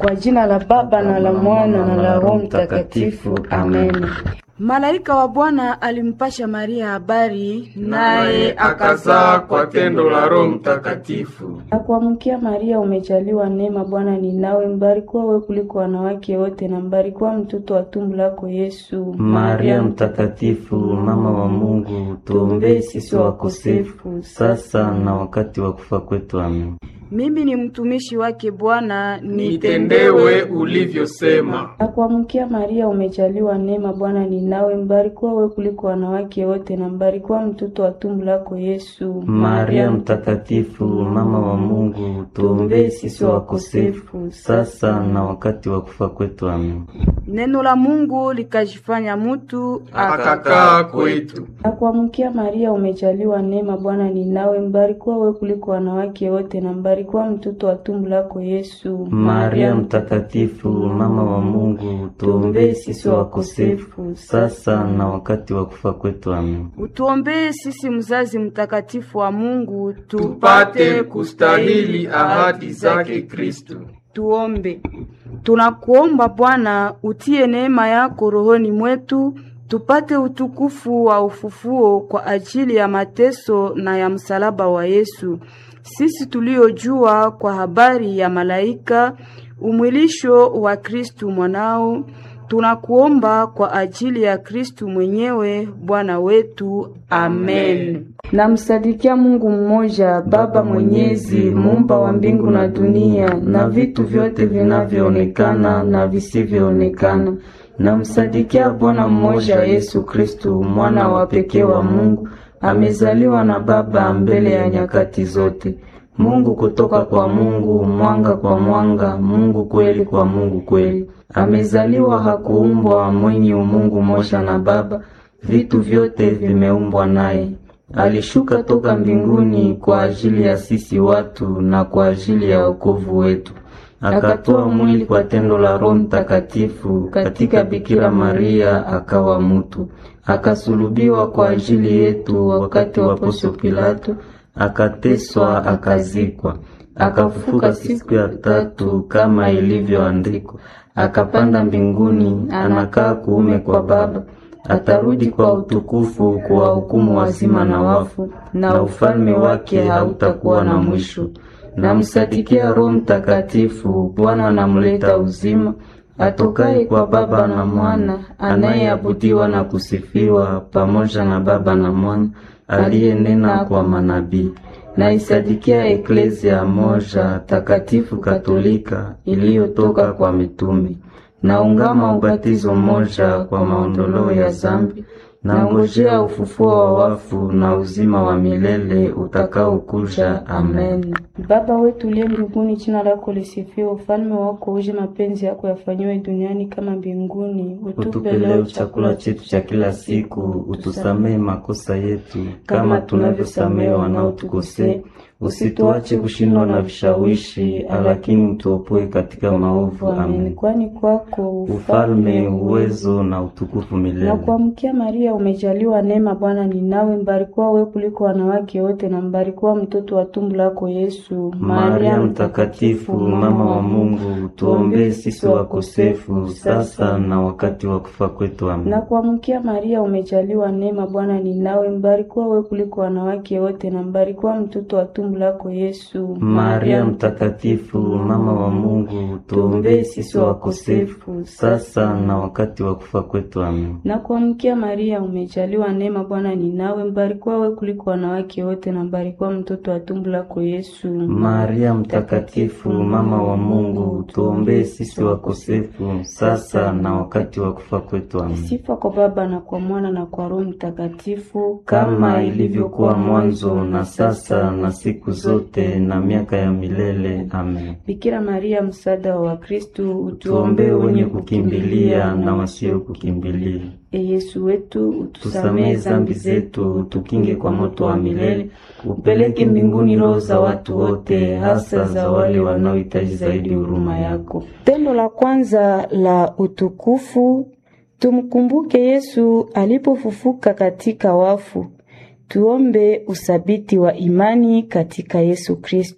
Kwa jina la Baba na la Mwana na la Roho Mtakatifu, amen. Malaika wa Bwana alimpasha Maria habari, naye akazaa kwa tendo la Roho Mtakatifu. Akuamkia Maria, umejaliwa neema, Bwana ni nawe, mbarikiwa wewe kuliko wanawake wote, na mbarikiwa mtoto wa tumbo lako Yesu. Maria mtakatifu, mama wa Mungu, tuombee sisi wakosefu, sasa na wakati wa kufa kwetu. Amen. Mimi ni mtumishi wake Bwana, nitendewe ulivyosema. Akuamkia Maria, umejaliwa neema, Bwana ni nawe, mbarikiwa wewe kuliko wanawake wote, na mbarikiwa mtoto wa tumbo lako Yesu. Maria mtakatifu, mama wa Mungu, tuombee sisi wakosefu, sasa na wakati wa kufa kwetu. Amen. Neno la Mungu likajifanya mutu, akakaa kwetu. Akuamkia Maria, umejaliwa neema, Bwana ni nawe, mbarikiwa wewe kuliko wanawake wote, na mbarikiwa mtoto wa tumbo lako Yesu. Maria mtakatifu, mama wa Mungu, tuombee sisi wakosefu, sasa na wakati wa kufa kwetu. Amen. Utuombee sisi, mzazi mtakatifu wa Mungu, tupate kustahili ahadi zake Kristo. Tuombe. Tunakuomba Bwana, utie neema yako rohoni mwetu tupate utukufu wa ufufuo kwa ajili ya mateso na ya msalaba wa Yesu, sisi tuliojua kwa habari ya malaika umwilisho wa Kristu mwanao. Tunakuomba kwa ajili ya Kristu mwenyewe Bwana wetu, amen. Namsadikia Mungu mmoja, Baba Mwenyezi, muumba wa mbingu na dunia na vitu vyote vinavyoonekana na visivyoonekana. Namsadikia Bwana mmoja Yesu Kristu, mwana wa pekee wa Mungu, amezaliwa na Baba mbele ya nyakati zote. Mungu kutoka kwa Mungu, mwanga kwa mwanga, Mungu kweli kwa Mungu kweli. Amezaliwa, hakuumbwa, mwenye umungu moja na Baba, vitu vyote vimeumbwa naye. Alishuka toka mbinguni kwa ajili ya sisi watu na kwa ajili ya wokovu wetu akatoa mwili kwa tendo la Roho Mtakatifu katika Bikira Maria, akawa mutu, akasulubiwa kwa ajili yetu wakati wa Poncio Pilato, akateswa, akazikwa, akafufuka siku ya tatu kama ilivyoandikwa, akapanda mbinguni, anakaa kuume kwa Baba, atarudi kwa utukufu kuwahukumu wazima na wafu, na ufalme wake hautakuwa na mwisho. Namsadikia Roho Mtakatifu, Bwana anamleta uzima, atokaye kwa Baba na Mwana, anayeabudiwa na kusifiwa pamoja na Baba na Mwana, aliyenena kwa manabii. Naisadikia Eklezia moja takatifu Katolika iliyotoka kwa mitume. Naungama ubatizo moja kwa maondoleo ya zambi nangojea ufufuo wa wafu na uzima wa milele utakaokuja. Amen. Baba wetu uliye mbinguni, jina lako lisifiwe, ufalme wako uje, mapenzi yako yafanyiwe duniani kama mbinguni. Utupe leo chakula chetu cha kila siku, utusamehe makosa yetu kama tunavyosamehe wanaotukosea, usituache kushindwa na vishawishi, lakini utuopoe katika maovu. Amen. Kwani kwako ufalme, uwezo na utukufu milele. Na kuamkia Maria, umejaliwa neema, Bwana ni nawe, mbarikiwa wewe kuliko wanawake wote, na mbarikiwa mtoto wa tumbo lako Yesu. Maria mtakatifu, mama wa Mungu, tuombee sisi wakosefu, sasa na wakati wa kufa kwetu. Amen. Na kuamkia Maria, umejaliwa neema, Bwana ni nawe, mbarikiwa wewe kuliko wanawake wote, na mbarikiwa mtoto wa tumbo lako Yesu. Maria mtakatifu, mama wa Mungu, tuombee sisi wakosefu, sasa na wakati wa kufa kwetu. Amen. Na kuamkia Maria, umejaliwa neema, Bwana ni nawe, mbarikiwa wewe kuliko wanawake wote, na mbarikiwa mtoto wa tumbo lako Yesu. Maria mtakatifu, mama wa Mungu, tuombee sisi wakosefu, sasa na wakati wa kufa kwetu. Amen. Sifa kwa Baba na kwa Mwana na kwa Roho Mtakatifu, kama ilivyokuwa mwanzo na sasa na siku zote na miaka ya milele. Amen. Bikira Maria, msaada wa Wakristo, utuombee wenye kukimbilia na wasio kukimbilia. E Yesu wetu, utusamehe zambi zetu, tukinge kwa moto wa milele, upeleke mbinguni roho za watu wote, hasa za wale wanaohitaji zaidi huruma yako. Tendo la kwanza la utukufu, tumkumbuke Yesu alipofufuka katika wafu. Tuombe usabiti wa imani katika Yesu Kristu.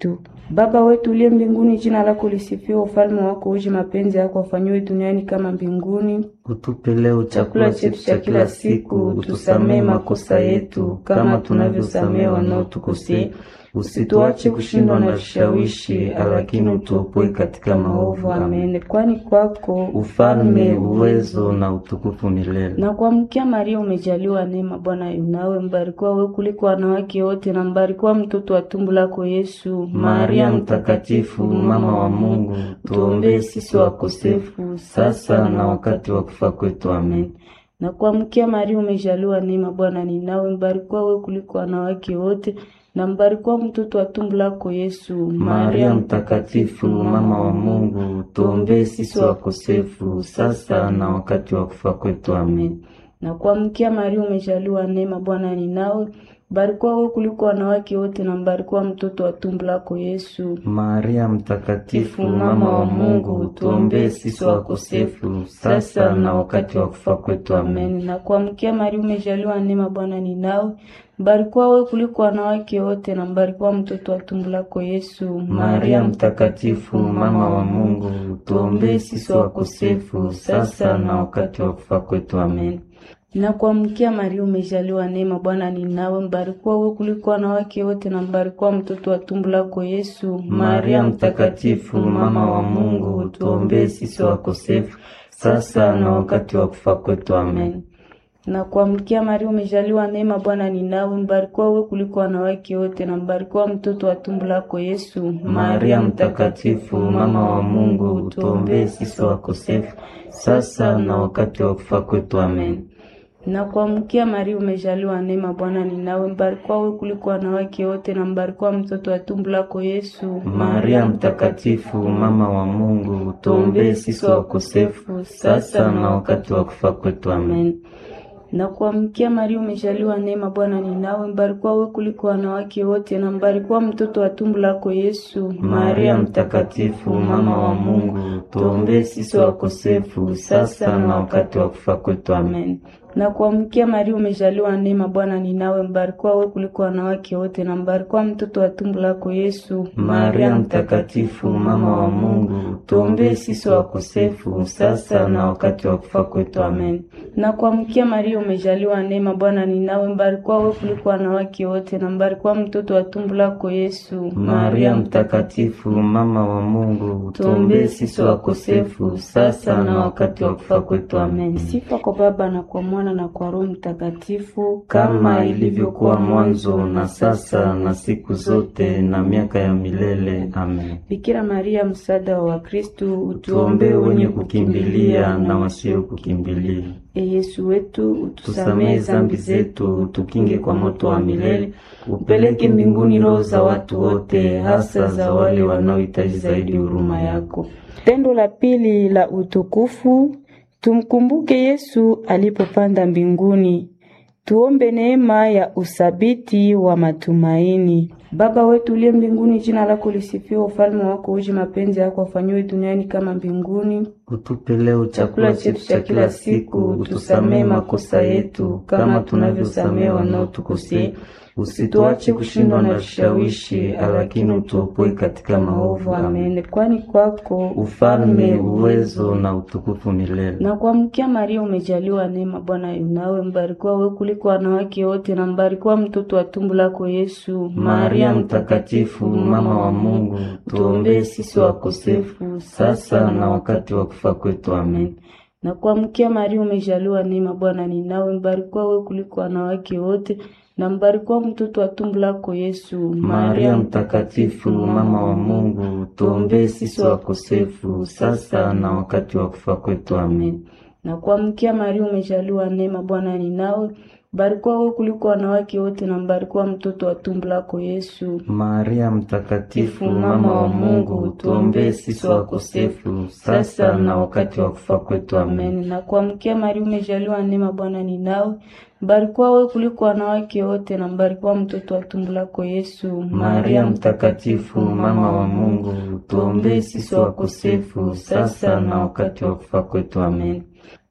Baba wetu uliye mbinguni, jina lako lisifiwe, ufalme wako uje, mapenzi yako afanyiwe duniani kama mbinguni. Utupe leo chakula chetu cha kila siku, utusamehe makosa yetu kama tunavyosamehe wanaotukosea, usituache kushindwa na vishawishi, lakini utuopoe katika maovu. Amen. Amen. Kwani kwako Ufalme, uwezo na utukufu milele. na kuamkia Maria, umejaliwa neema, Bwana yu nawe, mbarikiwa wewe kuliko wanawake wote, na mbarikiwa mtoto wa tumbo lako Yesu. Maria Mtakatifu, mama wa Mungu, tuombee sisi wakosefu sasa na wakati wa kufa kwetu. Amen. na kuamkia Maria, umejaliwa neema, Bwana ni nawe, mbarikiwa wewe kuliko wanawake wote, na mbarikiwa mtoto wa tumbo lako Yesu. Maria Mtakatifu, mama wa Mungu, tuombee sisi wakosefu sasa na wakati wa kufa kwetu. Amen. na kuamkia Maria, umejaliwa neema, Bwana ni nawe, mbarikiwa wewe kuliko wanawake wote, na mbarikiwa mtoto wa tumbo lako Yesu. Maria Mtakatifu, mama wa Mungu, tuombee sisi wakosefu sasa na wakati wa kufa kwetu. Amen. Amen. Na kuamkia Maria, umejaliwa neema, Bwana ni nawe, mbarikiwa wewe kuliko wanawake wote, na mbarikiwa mtoto wa tumbo lako Yesu. Maria Mtakatifu, mama wa Mungu, tuombee sisi wakosefu sasa na wakati wa kufa kwetu. Amen. Na kuamkia Maria, umejaliwa neema, Bwana ni nawe, mbarikiwa wewe kuliko wanawake wote, na mbarikiwa mtoto wa tumbo lako Yesu. Maria Mtakatifu, mama wa Mungu, tuombee sisi wakosefu sasa na wakati wa kufa kwetu. Amen. na kuamkia Maria, umejaliwa neema, Bwana ni nawe, mbarikiwa wewe kuliko wanawake wote, na mbarikiwa mtoto wa tumbo lako Yesu. Maria Mtakatifu, mama wa Mungu, tuombee sisi wakosefu sasa na wakati wa kufa kwetu. Amen. na kuamkia Maria, umejaliwa neema, Bwana ni nawe, mbarikiwa wewe kuliko wanawake wote, na mbarikiwa mtoto wa tumbo lako Yesu. Maria Mtakatifu, mama wa Mungu, tuombee sisi wakosefu sasa na wakati wa kufa kwetu. Amen. na kuamkia Maria, umejaliwa neema, Bwana ni nawe, mbarikiwa wewe kuliko wanawake wote, na mbarikiwa mtoto wa tumbo lako Yesu. Maria Mtakatifu, mama wa Mungu, tuombee sisi wakosefu sasa na wakati wa kufa kwetu. Amen. na kuamkia Maria, umejaliwa neema, Bwana ni nawe, mbarikiwa wewe kuliko wanawake wote, na mbarikiwa mtoto wa tumbo lako Yesu. Maria Mtakatifu, mama wa Mungu, tuombee sisi wakosefu sasa na wakati wa kufa kwetu. Amen. na kuamkia Maria, umejaliwa neema, Bwana ni nawe, mbarikiwa wewe kuliko wanawake wote, na mbarikiwa mtoto wa tumbo lako Yesu. Maria Mtakatifu, mama wa Mungu, tuombee sisi wakosefu sasa na wakati wa kufa kwetu. Amen. Sifa kwa Baba na kwa Mwana na kwa Roho Mtakatifu, kama ilivyokuwa mwanzo na sasa na siku zote na miaka ya milele. Amen. Bikira Maria, msaada wa Wakristo, Tuombee wenye kukimbilia na wasio kukimbilia. E Yesu wetu, utusamehe Tusamehe zambi zetu, tukinge kwa moto wa milele, upeleke mbinguni roho za watu wote, hasa za wale wanaohitaji zaidi huruma yako. Tendo la pili la utukufu, tumkumbuke Yesu alipopanda mbinguni. Tuombe neema ya usabiti wa matumaini. Baba wetu uliye mbinguni, jina lako lisifiwe, ufalme wako uje, mapenzi yako afanyiwe duniani kama mbinguni. Utupe leo chakula chetu cha kila siku, utusamehe makosa yetu kama tunavyosamehe wanaotukosea, usituache kushindwa na vishawishi, lakini utuopoe katika maovu. Amen. Amen. Kwani kwako Ufalme, uwezo na utukufu milele. na kuamkia Maria, umejaliwa neema, Bwana yu nawe, mbarikiwa wewe kuliko wanawake wote, na mbarikiwa mtoto wa tumbo lako Yesu. Maria Mtakatifu, mama wa Mungu, tuombee sisi wakosefu sasa na wakati wa kufa kwetu. Amen. na kuamkia Maria, umejaliwa neema, Bwana ni nawe, mbarikiwa wewe kuliko wanawake wote, na mbarikiwa mtoto wa tumbo lako Yesu. Maria Mtakatifu, mama wa Mungu, tuombee sisi wakosefu sasa na wakati wa kufa kwetu. Amen. na kuamkia Maria, umejaliwa neema, Bwana ni nawe, mbarikiwa wewe kuliko wanawake wote, na mbarikiwa mtoto wa tumbo lako Yesu. Maria Mtakatifu, mama wa Mungu, tuombee sisi wakosefu sasa na wakati wa kufa kwetu. Amen. Amen. Na kuamkia Maria, umejaliwa neema, Bwana ni nawe, mbarikiwa wewe kuliko wanawake wote, na mbarikiwa mtoto wa tumbo lako Yesu. Maria Mtakatifu, mama wa Mungu, tuombee sisi wakosefu sasa na wakati wa kufa kwetu. Amen.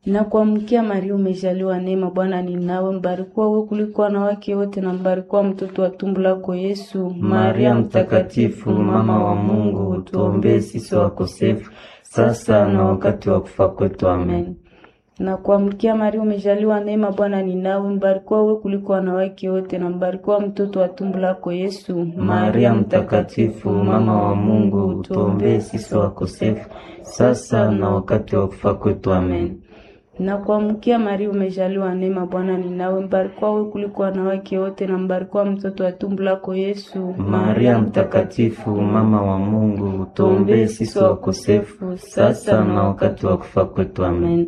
Na kuamkia Maria, umejaliwa neema, Bwana ni nawe, mbarikiwa wewe kuliko wanawake wote, na mbarikiwa mtoto wa tumbo lako Yesu. Maria Mtakatifu, mama wa Mungu, tuombee sisi wakosefu sasa na wakati wa kufa kwetu. Amen. Na kuamkia Maria, umejaliwa neema, Bwana ni nawe, mbarikiwa wewe kuliko wanawake wote, na mbarikiwa mtoto wa tumbo lako Yesu. Maria Mtakatifu, mama wa Mungu, tuombee sisi wakosefu sasa na wakati wa kufa kwetu. Amen. Na kuamkia Maria, umejaliwa neema, Bwana ni nawe, mbarikiwa wewe kuliko wanawake wote, na mbarikiwa mtoto wa tumbo lako Yesu. Maria Mtakatifu, mama wa Mungu, tuombee sisi wakosefu sasa na wakati wa kufa kwetu. Amen.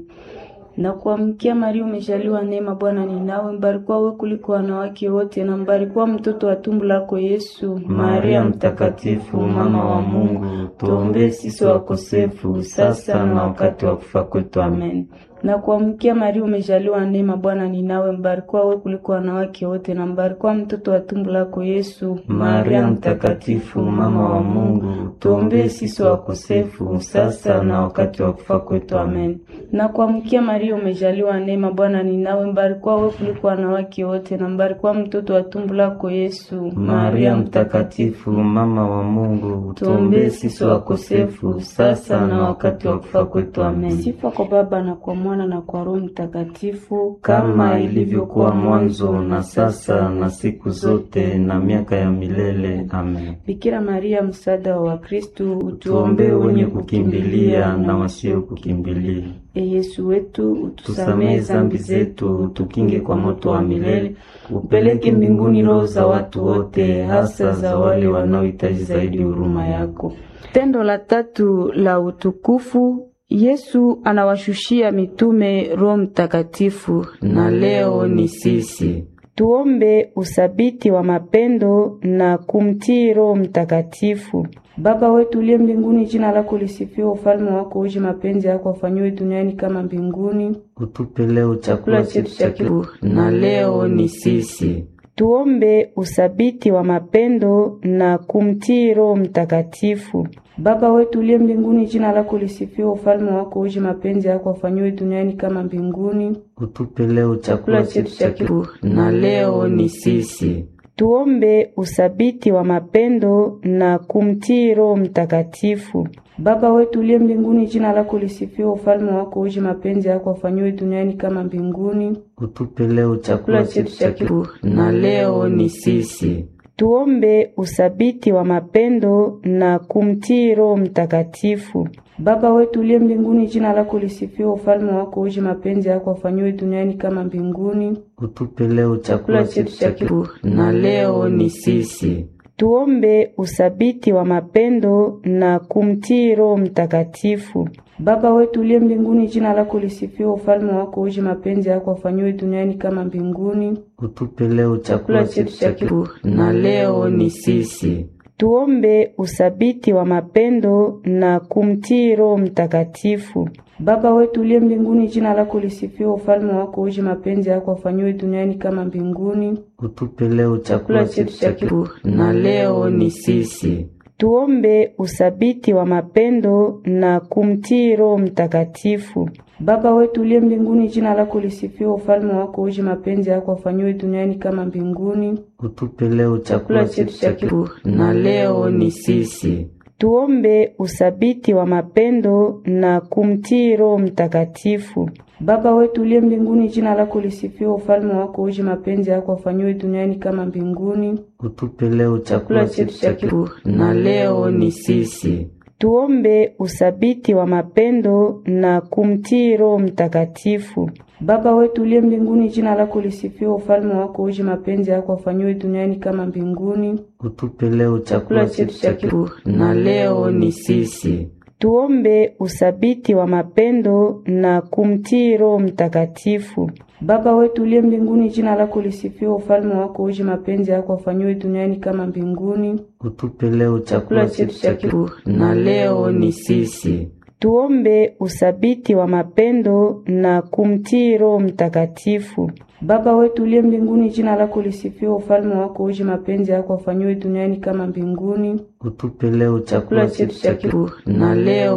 Na kuamkia Maria, umejaliwa neema, Bwana ni nawe, mbarikiwa wewe kuliko wanawake wote, na mbarikiwa mtoto wa tumbo lako Yesu. Maria Mtakatifu, mama wa Mungu, tuombee sisi wakosefu sasa na wakati wa kufa kwetu. Amen. Na kuamkia Maria, umejaliwa neema, Bwana ni nawe, mbarikiwa wewe kuliko wanawake wote, na mbarikiwa mtoto wa tumbo lako Yesu. Maria Mtakatifu, mama wa Mungu, tuombee sisi wakosefu sasa na wakati wa kufa kwetu. Amen. Na kuamkia Maria, umejaliwa neema, Bwana ni nawe, mbarikiwa wewe kuliko wanawake wote, na mbarikiwa mtoto wa tumbo lako Yesu. Maria Mtakatifu, mama wa Mungu, tuombee sisi wakosefu sasa na wakati wa kufa kwetu. Amen. Sifa kwa Baba na kwa Mwana na kwa Roho Mtakatifu, kama ilivyokuwa mwanzo na sasa na siku zote na miaka ya milele. Amen. Bikira Maria, msaada wa Wakristo, Tuombee wenye kukimbilia na wasio kukimbilia. E Yesu wetu, Tusamehe utusamehe zambi zetu, tukinge kwa moto wa milele, upeleke mbinguni roho za watu wote, hasa za wale wanaohitaji zaidi huruma yako. Tendo la tatu la utukufu Yesu anawashushia mitume Roho Mtakatifu, Na leo ni sisi. Tuombe usabiti wa mapendo na kumtii Roho Mtakatifu. Baba wetu uliye mbinguni, jina lako lisifiwe, ufalme wako uje, mapenzi yako afanyiwe duniani kama mbinguni. Utupe leo chakula chetu cha kila na leo ni sisi. Tuombe usabiti wa mapendo na kumtii Roho Mtakatifu. Baba wetu uliye mbinguni, jina lako lisifiwe, ufalme wako uje, mapenzi yako afanyiwe duniani kama mbinguni. Utupe leo chakula chetu cha kila na leo ni sisi. Tuombe usabiti wa mapendo na kumtii Roho Mtakatifu. Baba wetu uliye mbinguni, jina lako lisifiwe, ufalme wako uje, mapenzi yako afanyiwe duniani kama mbinguni. Utupe leo chakula chetu cha kila na leo ni sisi. Tuombe usabiti wa mapendo na kumtii Roho Mtakatifu. Baba wetu uliye mbinguni, jina lako lisifiwe, ufalme wako uje, mapenzi yako afanyiwe duniani kama mbinguni. Utupe leo chakula chetu cha kila na leo ni sisi. Tuombe usabiti wa mapendo na kumtii Roho Mtakatifu. Baba wetu uliye mbinguni, jina lako lisifiwe, ufalme wako uje, mapenzi yako afanyiwe duniani kama mbinguni. Utupe leo chakula chetu cha kila na leo ni sisi. Tuombe usabiti wa mapendo na kumtii Roho Mtakatifu. Baba wetu uliye mbinguni, jina lako lisifiwe, ufalme wako uje, mapenzi yako afanyiwe duniani kama mbinguni. Utupe leo chakula chetu cha kila na leo ni sisi. Tuombe usabiti wa mapendo na kumtii Roho Mtakatifu. Baba wetu uliye mbinguni, jina lako lisifiwe, ufalme wako uje, mapenzi yako afanyiwe duniani kama mbinguni. Utupe leo chakula chetu cha kila na leo ni sisi. Tuombe usabiti wa mapendo na kumtii Roho Mtakatifu. Baba wetu uliye mbinguni, jina lako lisifiwe, ufalme wako uje, mapenzi yako afanyiwe duniani kama mbinguni. Utupe leo chakula chetu cha kila na leo ni sisi. Tuombe usabiti wa mapendo na kumtii Roho Mtakatifu. Baba wetu uliye mbinguni, jina lako lisifiwe, ufalme wako uje, mapenzi yako afanyiwe duniani kama mbinguni. Utupe leo chakula chetu cha kila na leo ni sisi. Tuombe usabiti wa mapendo na kumtii Roho Mtakatifu. Baba wetu uliye mbinguni, jina lako lisifiwe, ufalme wako uje, mapenzi yako afanyiwe duniani kama mbinguni. Utupe leo chakula chetu cha kila na leo ni sisi. Tuombe usabiti wa mapendo na kumtii Roho Mtakatifu. Baba wetu uliye mbinguni, jina lako lisifiwe, ufalme wako uje, mapenzi yako afanyiwe duniani kama mbinguni. Utupe leo chakula chetu cha kila na leo